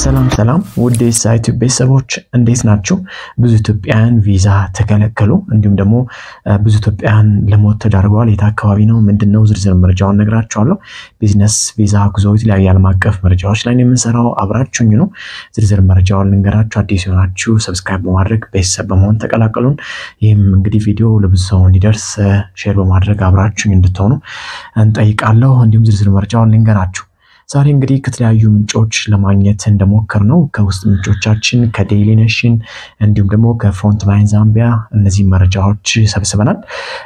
ሰላም ሰላም ውድ የሳይቱ ቤተሰቦች እንዴት ናችሁ? ብዙ ኢትዮጵያውያን ቪዛ ተከለከሉ፣ እንዲሁም ደግሞ ብዙ ኢትዮጵያውያን ለሞት ተዳርገዋል። የት አካባቢ ነው? ምንድን ነው? ዝርዝር መረጃውን ነግራችኋለሁ። ቢዝነስ ቪዛ፣ ጉዞ፣ የተለያዩ ዓለም አቀፍ መረጃዎች ላይ ነው የምንሰራው። አብራችሁኝ ነው። ዝርዝር መረጃውን ልንገራችሁ። አዲስ የሆናችሁ ሰብስክራይብ በማድረግ ቤተሰብ በመሆን ተቀላቀሉን። ይህም እንግዲህ ቪዲዮ ለብዙ ሰው እንዲደርስ ሼር በማድረግ አብራችሁኝ እንድትሆኑ እንጠይቃለሁ። እንዲሁም ዝርዝር መረጃውን ልንገራችሁ። ዛሬ እንግዲህ ከተለያዩ ምንጮች ለማግኘት እንደሞከር ነው ከውስጥ ምንጮቻችን ከዴይሊ ኔሽን እንዲሁም ደግሞ ከፍሮንት ላይን ዛምቢያ እነዚህ መረጃዎች ሰብስበናል።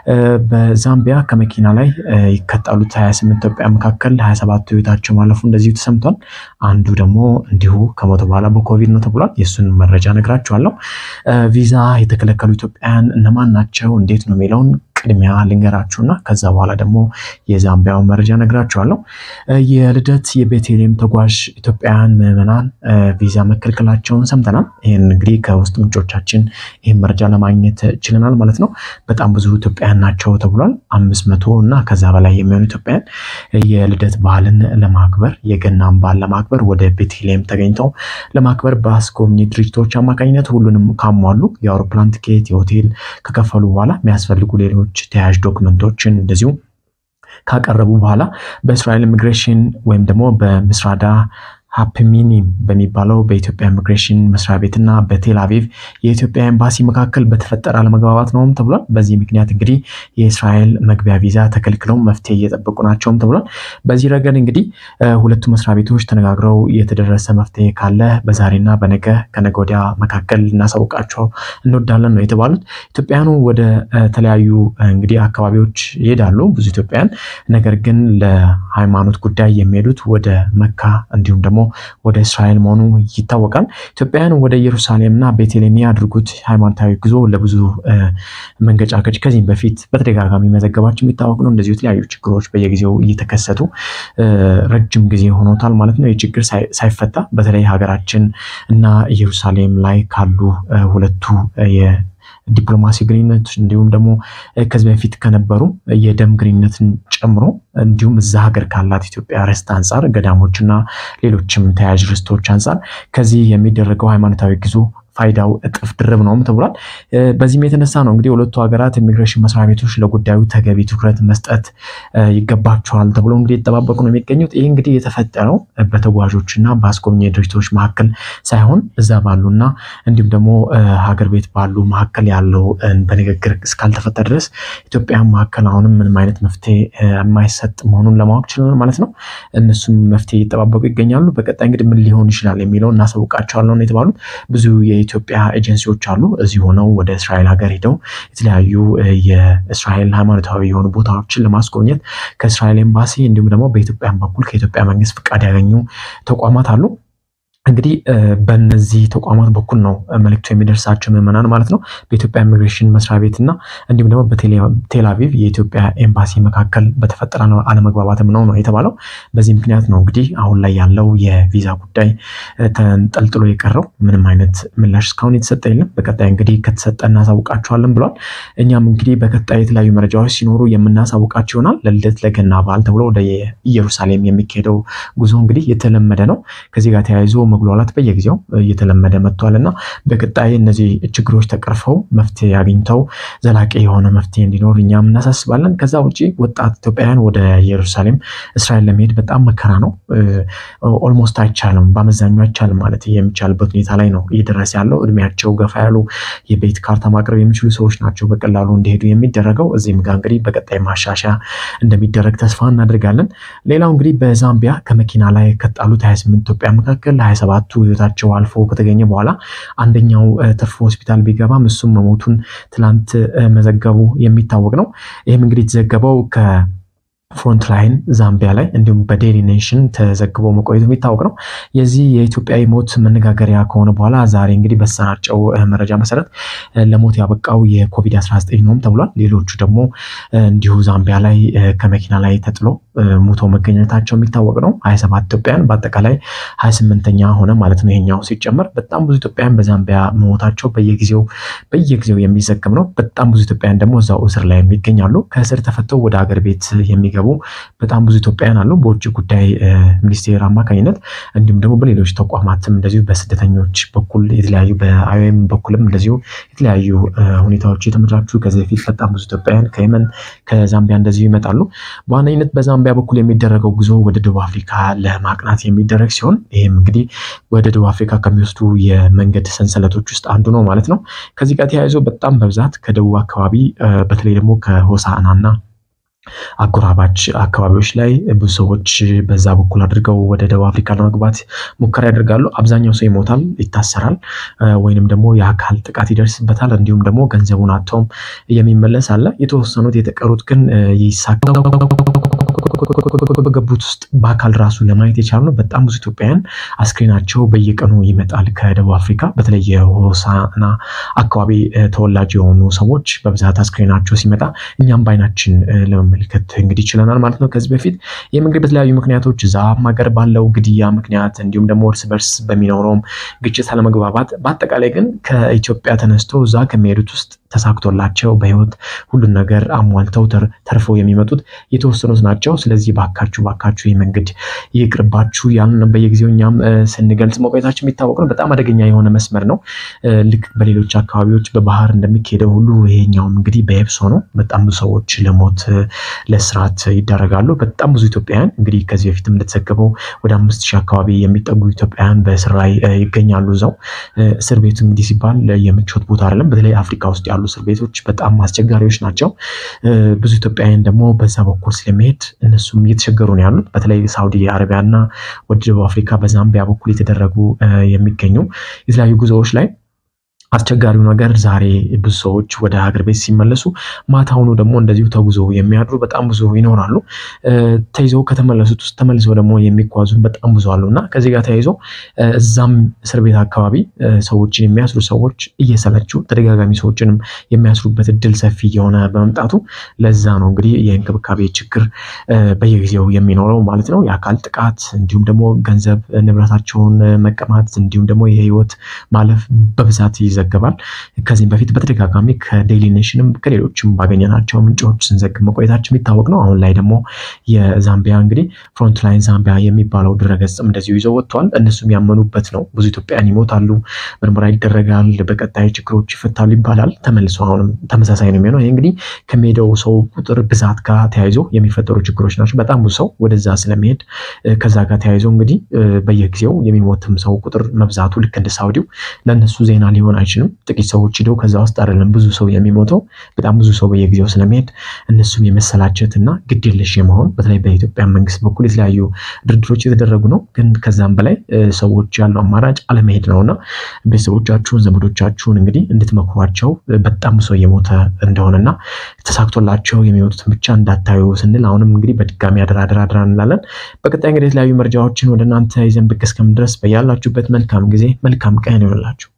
በዛምቢያ ከመኪና ላይ ከጣሉት 28 ኢትዮጵያ መካከል 27ቱ ህይወታቸው ማለፉ እንደዚሁ ተሰምቷል። አንዱ ደግሞ እንዲሁ ከሞተ በኋላ በኮቪድ ነው ተብሏል። የእሱን መረጃ ነግራችኋለሁ። ቪዛ የተከለከሉ ኢትዮጵያውያን እነማን ናቸው፣ እንዴት ነው የሚለውን ቅድሚያ ልንገራችሁና ከዛ በኋላ ደግሞ የዛምቢያውን መረጃ ነግራችኋለሁ። የልደት የቤተልሔም ተጓዥ ኢትዮጵያውያን ምዕመናን ቪዛ መከልከላቸውን ሰምተናል። ይህን እንግዲህ ከውስጥ ምንጮቻችን ይህን መረጃ ለማግኘት ችለናል ማለት ነው። በጣም ብዙ ኢትዮጵያውያን ናቸው ተብሏል። አምስት መቶ እና ከዛ በላይ የሚሆኑ ኢትዮጵያውያን የልደት በዓልን ለማክበር የገናን በዓል ለማክበር ወደ ቤተልሔም ተገኝተው ለማክበር በአስጎብኚ ድርጅቶች አማካኝነት ሁሉንም ካሟሉ የአውሮፕላን ትኬት፣ የሆቴል ከከፈሉ በኋላ የሚያስፈልጉ ሌሎች ተያያዥ ዶክመንቶችን እንደዚሁ ካቀረቡ በኋላ በእስራኤል ኢሚግሬሽን ወይም ደግሞ በምስራዳ ሀፕሚኒም በሚባለው በኢትዮጵያ ኢሚግሬሽን መስሪያ ቤትና በቴል አቪቭ የኢትዮጵያ ኤምባሲ መካከል በተፈጠረ አለመግባባት ነውም ተብሏል። በዚህ ምክንያት እንግዲህ የእስራኤል መግቢያ ቪዛ ተከልክለው መፍትሄ እየጠበቁ ናቸውም ተብሏል። በዚህ ረገድ እንግዲህ ሁለቱ መስሪያ ቤቶች ተነጋግረው የተደረሰ መፍትሄ ካለ በዛሬና በነገ ከነገ ወዲያ መካከል ልናሳውቃቸው እንወዳለን ነው የተባሉት። ኢትዮጵያውያኑ ወደ ተለያዩ እንግዲህ አካባቢዎች ይሄዳሉ ብዙ ኢትዮጵያውያን። ነገር ግን ለሃይማኖት ጉዳይ የሚሄዱት ወደ መካ እንዲሁም ደግሞ ወደ እስራኤል መሆኑ ይታወቃል። ኢትዮጵያውያን ወደ ኢየሩሳሌምና ቤቴልሔም ያድርጉት ሃይማኖታዊ ጉዞ ለብዙ መንገጫገጭ ከዚህም በፊት በተደጋጋሚ መዘገባቸው የሚታወቅ ነው። እንደዚሁ የተለያዩ ችግሮች በየጊዜው እየተከሰቱ ረጅም ጊዜ ሆኖታል ማለት ነው። ይህ ችግር ሳይፈታ በተለይ ሀገራችን እና ኢየሩሳሌም ላይ ካሉ ሁለቱ ዲፕሎማሲ ግንኙነት እንዲሁም ደግሞ ከዚህ በፊት ከነበሩ የደም ግንኙነትን ጨምሮ እንዲሁም እዛ ሀገር ካላት ኢትዮጵያ ርስት አንጻር ገዳሞችና ሌሎችም ተያያዥ ርስቶች አንጻር ከዚህ የሚደረገው ሃይማኖታዊ ጉዞ ፋይዳው እጥፍ ድርብ ነውም ተብሏል። በዚህም የተነሳ ነው እንግዲህ ሁለቱ ሀገራት ኢሚግሬሽን መስሪያ ቤቶች ለጉዳዩ ተገቢ ትኩረት መስጠት ይገባቸዋል ተብሎ እንግዲህ የተጠባበቁ ነው የሚገኙት። ይህ እንግዲህ የተፈጠረው በተጓዦችና በአስጎብኚ ድርጅቶች መካከል ሳይሆን እዛ ባሉና እንዲሁም ደግሞ ሀገር ቤት ባሉ መካከል ያለው በንግግር እስካልተፈታ ድረስ ኢትዮጵያ መካከል አሁንም ምንም አይነት መፍትሄ የማይሰጥ መሆኑን ለማወቅ ችለናል ማለት ነው። እነሱም መፍትሄ እየጠባበቁ ይገኛሉ። በቀጣይ እንግዲህ ምን ሊሆን ይችላል የሚለው እናሳውቃቸዋለን ነው የተባሉት ብዙ የኢትዮጵያ ኤጀንሲዎች አሉ እዚህ ሆነው ወደ እስራኤል ሀገር ሄደው የተለያዩ የእስራኤል ሃይማኖታዊ የሆኑ ቦታዎችን ለማስጎብኘት ከእስራኤል ኤምባሲ እንዲሁም ደግሞ በኢትዮጵያን በኩል ከኢትዮጵያ መንግስት ፍቃድ ያገኙ ተቋማት አሉ። እንግዲህ በእነዚህ ተቋማት በኩል ነው መልዕክቱ የሚደርሳቸው ምዕመናን ማለት ነው። በኢትዮጵያ ኢሚግሬሽን መስሪያ ቤት እና እንዲሁም ደግሞ በቴል አቪቭ የኢትዮጵያ ኤምባሲ መካከል በተፈጠረ አለመግባባትም ነው ነው የተባለው። በዚህ ምክንያት ነው እንግዲህ አሁን ላይ ያለው የቪዛ ጉዳይ ተንጠልጥሎ የቀረው። ምንም አይነት ምላሽ እስካሁን የተሰጠ የለም። በቀጣይ እንግዲህ ከተሰጠ እናሳውቃቸዋለን ብሏል። እኛም እንግዲህ በቀጣይ የተለያዩ መረጃዎች ሲኖሩ የምናሳውቃቸው ይሆናል። ለልደት ለገና በዓል ተብሎ ወደ ኢየሩሳሌም የሚካሄደው ጉዞ እንግዲህ የተለመደ ነው። ከዚህ ጋር ተያይዞ መጉላላት በየጊዜው እየተለመደ መጥቷል እና በቀጣይ እነዚህ ችግሮች ተቀርፈው መፍትሄ አግኝተው ዘላቂ የሆነ መፍትሄ እንዲኖር እኛም እናሳስባለን። ከዛ ውጭ ወጣት ኢትዮጵያውያን ወደ ኢየሩሳሌም እስራኤል ለመሄድ በጣም መከራ ነው። ኦልሞስት አይቻልም፣ በአመዛኙ አይቻልም ማለት የሚቻልበት ሁኔታ ላይ ነው እየደረሰ ያለው። እድሜያቸው ገፋ ያሉ የቤት ካርታ ማቅረብ የሚችሉ ሰዎች ናቸው በቀላሉ እንዲሄዱ የሚደረገው። እዚህም ጋር እንግዲህ በቀጣይ ማሻሻያ እንደሚደረግ ተስፋ እናደርጋለን። ሌላው እንግዲህ በዛምቢያ ከመኪና ላይ ከጣሉት 28 ኢትዮጵያ መካከል ሰባቱ ህይወታቸው አልፎ ከተገኘ በኋላ አንደኛው ተርፎ ሆስፒታል ቢገባም እሱም መሞቱን ትላንት መዘገቡ የሚታወቅ ነው። ይህም እንግዲህ የተዘገበው ፍሮንት ላይን ዛምቢያ ላይ እንዲሁም በዴሊ ኔሽን ተዘግቦ መቆየቱ የሚታወቅ ነው። የዚህ የኢትዮጵያዊ ሞት መነጋገሪያ ከሆነ በኋላ ዛሬ እንግዲህ በተሰራጨው መረጃ መሰረት ለሞት ያበቃው የኮቪድ-19 ነውም ተብሏል። ሌሎቹ ደግሞ እንዲሁ ዛምቢያ ላይ ከመኪና ላይ ተጥሎ ሙቶ መገኘታቸው የሚታወቅ ነው። 27 ኢትዮጵያን በአጠቃላይ 28ኛ ሆነ ማለት ነው። ይሄኛው ሲጨመር በጣም ብዙ ኢትዮጵያን በዛምቢያ መሞታቸው በየጊዜው በየጊዜው የሚዘግብ ነው። በጣም ብዙ ኢትዮጵያን ደግሞ እዛው እስር ላይ የሚገኛሉ። ከእስር ተፈተው ወደ ሀገር ቤት የሚገቡ በጣም ብዙ ኢትዮጵያን አሉ። በውጭ ጉዳይ ሚኒስቴር አማካኝነት እንዲሁም ደግሞ በሌሎች ተቋማትም እንደዚሁ በስደተኞች በኩል የተለያዩ በአይኦኤም በኩልም እንደዚሁ የተለያዩ ሁኔታዎች የተመቻቹ ከዚህ በፊት በጣም ብዙ ኢትዮጵያውያን ከየመን ከዛምቢያ እንደዚሁ ይመጣሉ። በዋነኝነት በዛምቢያ በኩል የሚደረገው ጉዞ ወደ ደቡብ አፍሪካ ለማቅናት የሚደረግ ሲሆን ይህም እንግዲህ ወደ ደቡብ አፍሪካ ከሚወስዱ የመንገድ ሰንሰለቶች ውስጥ አንዱ ነው ማለት ነው። ከዚህ ጋር ተያይዞ በጣም በብዛት ከደቡብ አካባቢ በተለይ ደግሞ ከሆሳዕናና አጎራባች አካባቢዎች ላይ ብዙ ሰዎች በዛ በኩል አድርገው ወደ ደቡብ አፍሪካ ለመግባት ሙከራ ያደርጋሉ። አብዛኛው ሰው ይሞታል፣ ይታሰራል፣ ወይንም ደግሞ የአካል ጥቃት ይደርስበታል። እንዲሁም ደግሞ ገንዘቡን አጥተውም የሚመለስ አለ። የተወሰኑት የተቀሩት ግን ይሳካ በገቡት ውስጥ በአካል ራሱ ለማየት የቻልነው በጣም ብዙ ኢትዮጵያውያን አስክሬናቸው በየቀኑ ይመጣል ከደቡብ አፍሪካ። በተለይ የሆሳዕና አካባቢ ተወላጅ የሆኑ ሰዎች በብዛት አስክሬናቸው ሲመጣ እኛም በአይናችን ለመመልከት እንግዲህ ችለናል ማለት ነው። ከዚህ በፊት ይህም እንግዲህ በተለያዩ ምክንያቶች እዛም ሀገር ባለው ግድያ ምክንያት እንዲሁም ደግሞ እርስ በርስ በሚኖረውም ግጭት አለመግባባት፣ በአጠቃላይ ግን ከኢትዮጵያ ተነስቶ እዛ ከሚሄዱት ውስጥ ተሳክቶላቸው በህይወት ሁሉን ነገር አሟልተው ተርፈው የሚመጡት የተወሰኑት ናቸው። ስለዚህ ባካችሁ ባካችሁ ይህ መንገድ ይቅርባችሁ ያንን በየጊዜው እኛም ስንገልጽ መቆየታችን የሚታወቅ ነው። በጣም አደገኛ የሆነ መስመር ነው። ልክ በሌሎች አካባቢዎች በባህር እንደሚካሄደው ሁሉ ይሄኛውም እንግዲህ በየብስ ሆኖ በጣም ብዙ ሰዎች ለሞት ለስርዓት ይዳረጋሉ። በጣም ብዙ ኢትዮጵያውያን እንግዲህ ከዚህ በፊትም እንደተዘገበው ወደ አምስት ሺህ አካባቢ የሚጠጉ ኢትዮጵያውያን በእስር ላይ ይገኛሉ። እዛው እስር ቤቱ እንግዲህ ሲባል የምቾት ቦታ አይደለም። በተለይ አፍሪካ ውስጥ ያሉ እስር ቤቶች በጣም አስቸጋሪዎች ናቸው። ብዙ ኢትዮጵያውያን ደግሞ በዛ በኩል ስለሚሄድ እነሱም እየተቸገሩ ነው ያሉት። በተለይ ሳውዲ አረቢያና ወደ ደቡብ አፍሪካ በዛምቢያ በኩል የተደረጉ የሚገኙ የተለያዩ ጉዞዎች ላይ አስቸጋሪው ነገር ዛሬ ብዙ ሰዎች ወደ ሀገር ቤት ሲመለሱ ማታውኑ ደግሞ እንደዚሁ ተጉዞ የሚያድሩ በጣም ብዙ ይኖራሉ። ተይዘው ከተመለሱት ውስጥ ተመልሰው ደግሞ የሚጓዙ በጣም ብዙ አሉ እና ከዚህ ጋር ተያይዞ እዛም እስር ቤት አካባቢ ሰዎችን የሚያስሩ ሰዎች እየሰለችው ተደጋጋሚ ሰዎችንም የሚያስሩበት እድል ሰፊ እየሆነ በመምጣቱ ለዛ ነው እንግዲህ የእንክብካቤ ችግር በየጊዜው የሚኖረው ማለት ነው። የአካል ጥቃት እንዲሁም ደግሞ ገንዘብ ንብረታቸውን መቀማት እንዲሁም ደግሞ የህይወት ማለፍ በብዛት ይዘገባል። ከዚህም በፊት በተደጋጋሚ ከዴይሊ ኔሽንም ከሌሎችም ባገኘናቸው ምንጮች ስንዘግብ መቆየታችን የሚታወቅ ነው። አሁን ላይ ደግሞ የዛምቢያ እንግዲህ ፍሮንትላይን ዛምቢያ የሚባለው ድረገጽም እንደዚሁ ይዘው ወጥተዋል። እነሱም ያመኑበት ነው። ብዙ ኢትዮጵያውያን ይሞታሉ፣ ምርመራ ይደረጋል፣ በቀጣይ ችግሮች ይፈታሉ ይባላል። ተመልሶ አሁንም ተመሳሳይ ነው የሚሆነው። ይህ እንግዲህ ከሚሄደው ሰው ቁጥር ብዛት ጋር ተያይዞ የሚፈጠሩ ችግሮች ናቸው። በጣም ብዙ ሰው ወደዛ ስለሚሄድ ከዛ ጋር ተያይዞ እንግዲህ በየጊዜው የሚሞትም ሰው ቁጥር መብዛቱ ልክ እንደ ሳውዲው ለእነሱ ዜና ሊሆን አይችልም። ጥቂት ሰዎች ሂደው ከዛ ውስጥ አይደለም ብዙ ሰው የሚሞተው። በጣም ብዙ ሰው በየጊዜው ስለሚሄድ እነሱም የመሰላቸት እና ግድ የለሽ የመሆን በተለይ በኢትዮጵያ መንግስት በኩል የተለያዩ ድርድሮች የተደረጉ ነው። ግን ከዛም በላይ ሰዎች ያለው አማራጭ አለመሄድ ነው እና ቤተሰቦቻችሁን፣ ዘመዶቻችሁን እንግዲህ እንድትመክሯቸው በጣም ሰው እየሞተ እንደሆነና ተሳክቶላቸው የሚወጡትን ብቻ እንዳታዩ ስንል አሁንም እንግዲህ በድጋሚ አደራ አደራ አደራ እንላለን። በቀጣይ እንግዲህ የተለያዩ መረጃዎችን ወደ እናንተ ይዘን ብቅ እስከምድረስ በያላችሁበት መልካም ጊዜ መልካም ቀን ይሆንላችሁ።